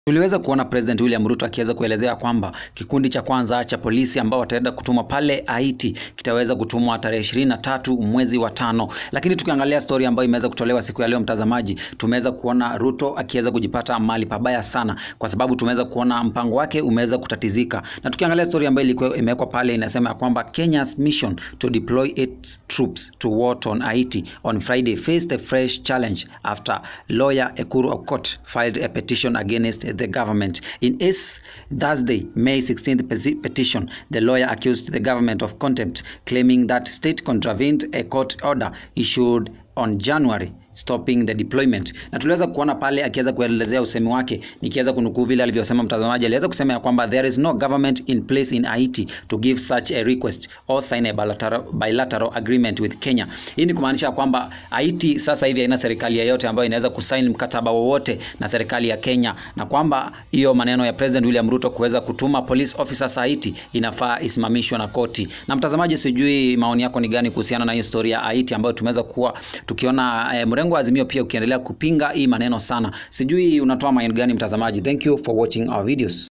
Tuliweza kuona President William Ruto akiweza kuelezea kwamba kikundi cha kwanza cha polisi ambao wataenda kutumwa pale Haiti kitaweza kutumwa tarehe ishirini na tatu mwezi wa tano. Lakini tukiangalia story ambayo imeweza kutolewa siku ya leo, mtazamaji, tumeweza kuona Ruto akiweza kujipata mahali pabaya sana, kwa sababu tumeweza kuona mpango wake umeweza kutatizika. Na tukiangalia story ambayo ilikuwa imewekwa pale, inasema ya kwamba Kenya's mission to deploy its troops to war on Haiti on Friday faced a fresh challenge after lawyer Ekuru Aukot filed a petition against the government. In his Thursday, May 16th peti- petition, the lawyer accused the government of contempt, claiming that state contravened a court order issued on January stopping the deployment. Na tuliweza kuona pale akiweza kuelezea usemi wake, nikiweza kunukuu vile alivyosema mtazamaji, aliweza kusema ya kwamba there is no government in place in Haiti to give such a request or sign a bilateral, bilateral agreement with Kenya. Hii ni kumaanisha kwamba Haiti sasa hivi haina serikali yoyote ambayo inaweza kusaini mkataba wowote na serikali ya Kenya, na kwamba hiyo maneno ya President William Ruto kuweza kutuma police officers Haiti inafaa isimamishwe na koti. Na mtazamaji, sijui maoni yako ni gani kuhusiana na hiyo story ya Haiti ambayo tumeweza kuwa tukiona eh, mrengo wa Azimio pia ukiendelea kupinga hii maneno sana. Sijui unatoa maoni gani mtazamaji? Thank you for watching our videos.